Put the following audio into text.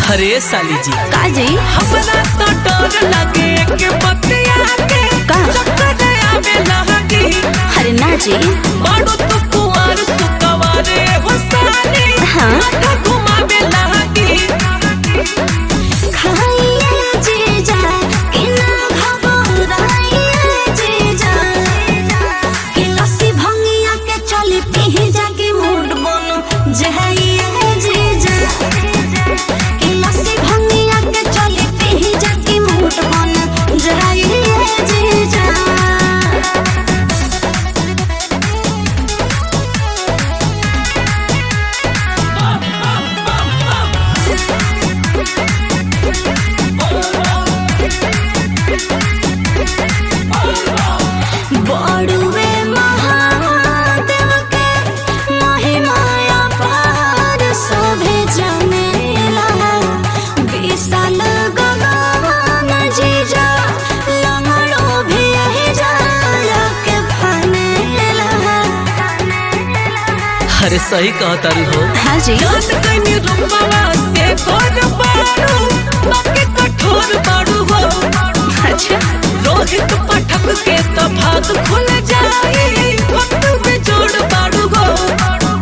अरे साली जी का जी हमरा तो डर लगे के बतिया के का? चक्कर आवे लहगी अरे ना जी बाड़ू तो कुंवर सुकवारे हो साली हाँ। माथा घुमावे लहगी खाइए जीजा कि ना घबराइए जीजा कि लस्सी भंगिया के चली पी जाके मूड बनो जहाइए जीजा कि लस्सी भंगिया के चली पी जाके मूड बनो जहाइए जीजा बड़ुए महादेव के महिमाया पार सभे जनेला विशाल गगन जीजा लंगड़ो भी यही जाला के फनेला अरे सही कहतारी हो हाँ जी जान कनी रुपवा से कर बाड़ू बाकी कठोर बाड़ू हो अच्छा रोहित पाठक के तो भाग खुल जाई वक्त में जोड़ बाड़ू हो